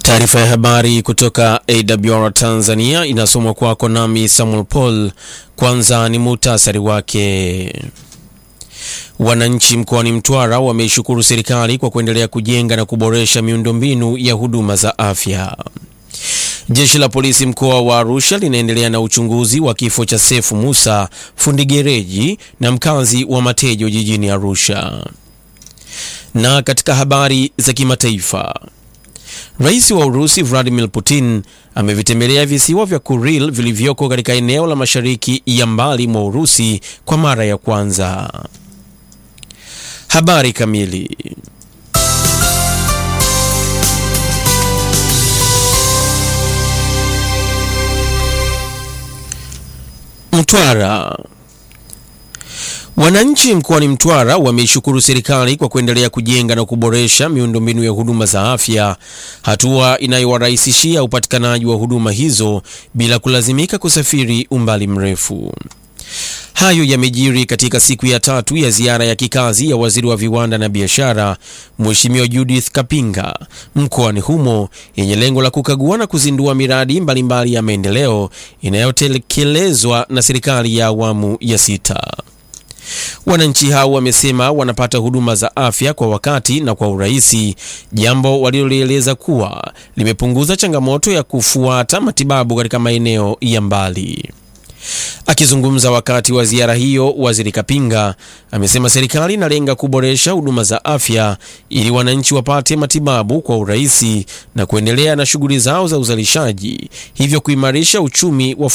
Taarifa ya habari kutoka AWR Tanzania inasomwa kwako nami Samuel Paul. Kwanza ni muhtasari wake. Wananchi mkoani Mtwara wameishukuru serikali kwa kuendelea kujenga na kuboresha miundombinu ya huduma za afya. Jeshi la polisi mkoa wa Arusha linaendelea na uchunguzi wa kifo cha Sefu Musa, fundi gereji na mkazi wa Matejo jijini Arusha. Na katika habari za kimataifa, Rais wa Urusi Vladimir Putin amevitembelea visiwa vya Kuril vilivyoko katika eneo la mashariki ya mbali mwa Urusi kwa mara ya kwanza. Habari kamili. Mtwara. Wananchi mkoani Mtwara wameishukuru serikali kwa kuendelea kujenga na kuboresha miundombinu ya huduma za afya, hatua inayowarahisishia upatikanaji wa huduma hizo bila kulazimika kusafiri umbali mrefu. Hayo yamejiri katika siku ya tatu ya ziara ya kikazi ya waziri wa viwanda na biashara Mheshimiwa Judith Kapinga mkoani humo yenye lengo la kukagua na kuzindua miradi mbalimbali mbali ya maendeleo inayotekelezwa na serikali ya awamu ya sita. Wananchi hao wamesema wanapata huduma za afya kwa wakati na kwa urahisi, jambo walilolieleza kuwa limepunguza changamoto ya kufuata matibabu katika maeneo ya mbali. Akizungumza wakati wa ziara hiyo, waziri Kapinga amesema serikali inalenga kuboresha huduma za afya ili wananchi wapate matibabu kwa urahisi na kuendelea na shughuli zao za uzalishaji, hivyo kuimarisha uchumi wa